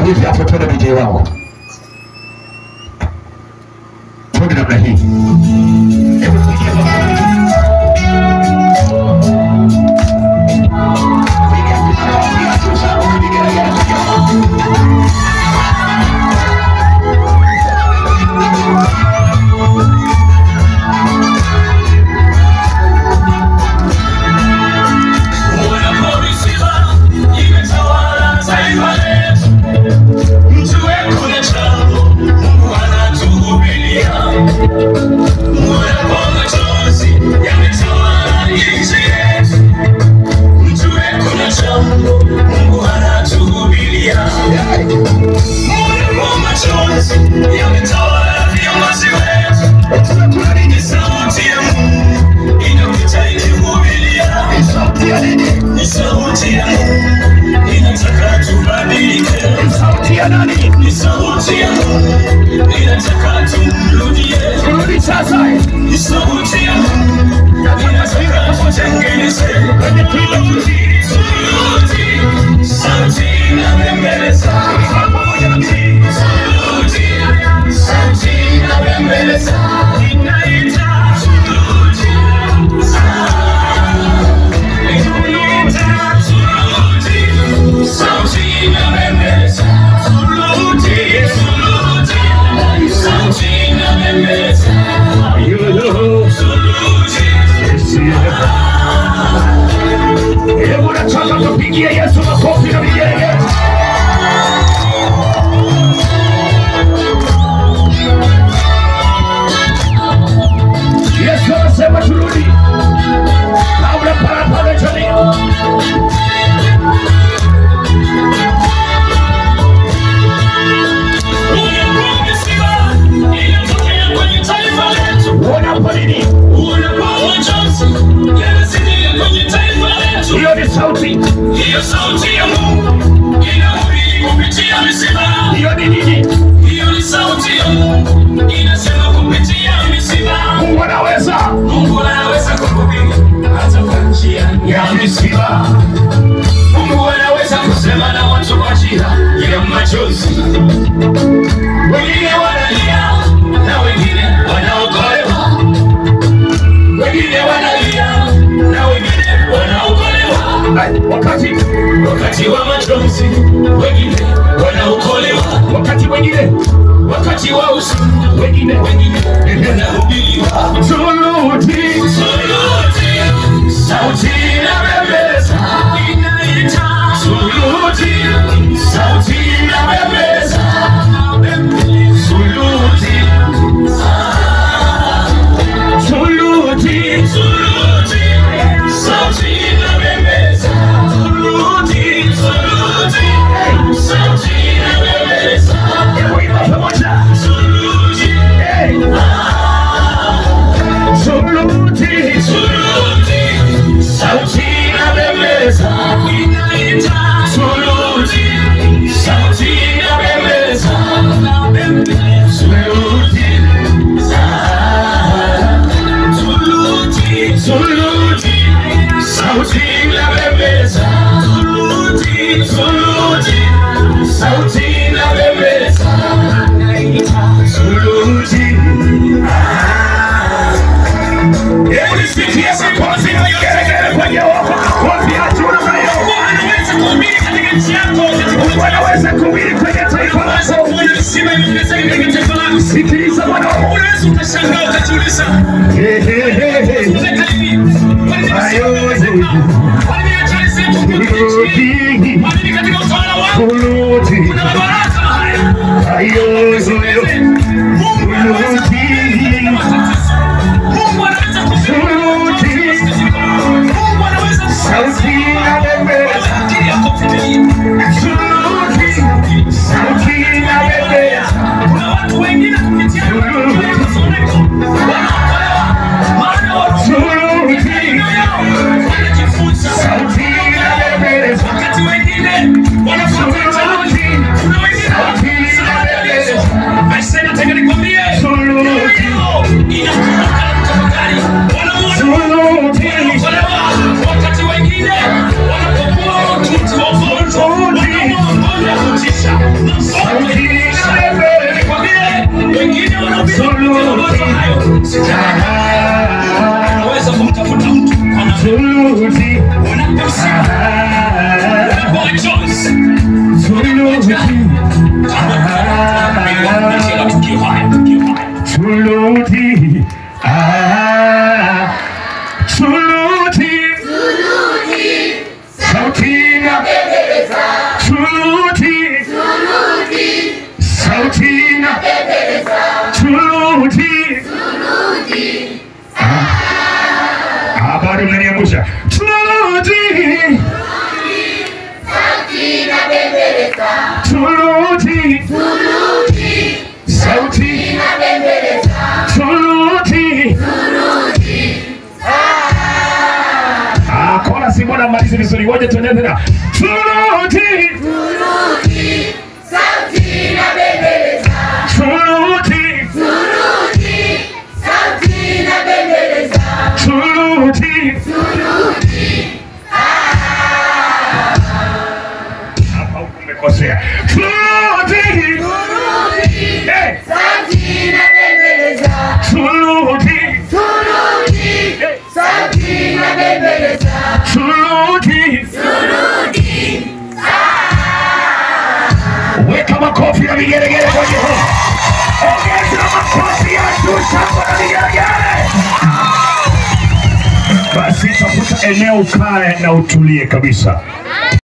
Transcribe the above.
hivi hapo, twende DJ wangu, twende namna hii. Hebu pigia makofi. Unapoisiba imetawala taifa letu, mjue kuna jambo Mungu anatuhubiria. Unapo machozi yametawala nchi yetu, mjue kuna jambo Mungu anatuhubiria. Unapo machozi yametawala viongozi wetu, ni sauti ya Mungu inapita ikihubiria. Sauti ya nini? Ni sauti ya Mungu inataka tubadilike. Sauti ya nani? Ni sauti ya Mungu inataka tumrudie. Turudi sasa Ni sauti ya Mungu inataka tutengeneze. kwenye kila mji. Sauti, sauti inabembeleza. Pamoja na mji. Sauti, sauti inabembeleza. Inaita sauti, inaita sauti, sauti inabembeleza. Sauti, sauti, sauti inabembeleza. Yo, Sauti, Hebu nataka tupigie Yesu makofi na vigelegele. Yesu anasema turudi kabla parapanda jamii. unapomisiba inatokea kwenye taifa letu. Unapo nini? Hiyo ni sauti. Hiyo sauti ya Mungu inahubiri kupitia misiba. Hiyo ni nini? Hiyo ni sauti ya Mungu inasema kupitia misiba. Mungu anaweza Mungu anaweza kuhubiri hata kwa njia ya misiba. Mungu anaweza kusema na watu kwa njia ya machozi. Wengine wanalia na wengine wanaokolewa. Wengine wanalia na wengine wanaokolewa. Ai, wakati Wakati wa machozi wengine wanaokolewa. wakati mwingine Wakati wa huzuni wengine wengine wanahubiriwa. turudi Suluti, sauti inabembeleza, inaita. Suluti, sauti inabembeleza, suluti, turudi suluti, sauti inabembeleza, suluti, suluti, sauti inabembeleza, kuimba pamoja suluti, Hey! turudi suluti, sauti inabembeleza, inaita. Suluti, sauti inabembeleza, suluti, suluti, suluti, sauti inabembeleza, suluti, suluti, sauti inabembeleza, suluti. Hebu nisikie makofi na vigelegele kwenye wako makofi hatuna nayo Anaweza kuhubiri katika nchi yako, Mungu anaweza kuhubiri kwenye taifa unaweza lako kuona visima vimeongezeka katika taifa lako. sikiliza bwana Unaweza ukashangaa ukajiuliza, Hey, hey, hey, hey. "Zeka hivi, kwa nini Ayo, visima Kwa nini ajali zetu huku nchini? turudi Kwa nini katika utawala wako turudi kuna mabaraka haya? ayo Mungu anaweza kutengeneza matatizo. Mungu anaweza kutengeneza Mungu anaweza sauti inabembeleza akili yako fikiria. turudi sauti inabembeleza Kuna watu wengine kupitia masoneko wanaokolewa. sauti inabembeleza. Nikwambie, wengine wanahubiri mawazo hayo. Ah, Unaweza kumtafuta mtu ana Suluti, unaposikia ah, unaporejoice suluti, Kupitia matukio haya, tukio haya. suluti, ah, suluti, sauti inabembeleza. Suluti, sauti inabembeleza. Suluti, Ah, bado unaniangusha. Suluti, suluti, sauti suluti. Ah, kona si mbona malizi vizuri, ngoja tuende tena. Suluti, suluti, suluti. Hapa huku umekosea. Suluti, eh, suluti, suluti. Weka makofi na vigelegele kwa Jehova. Ongeza makofi ya juu, shangwe na vigelegele. Basi tafuta eneo ukae na utulie kabisa.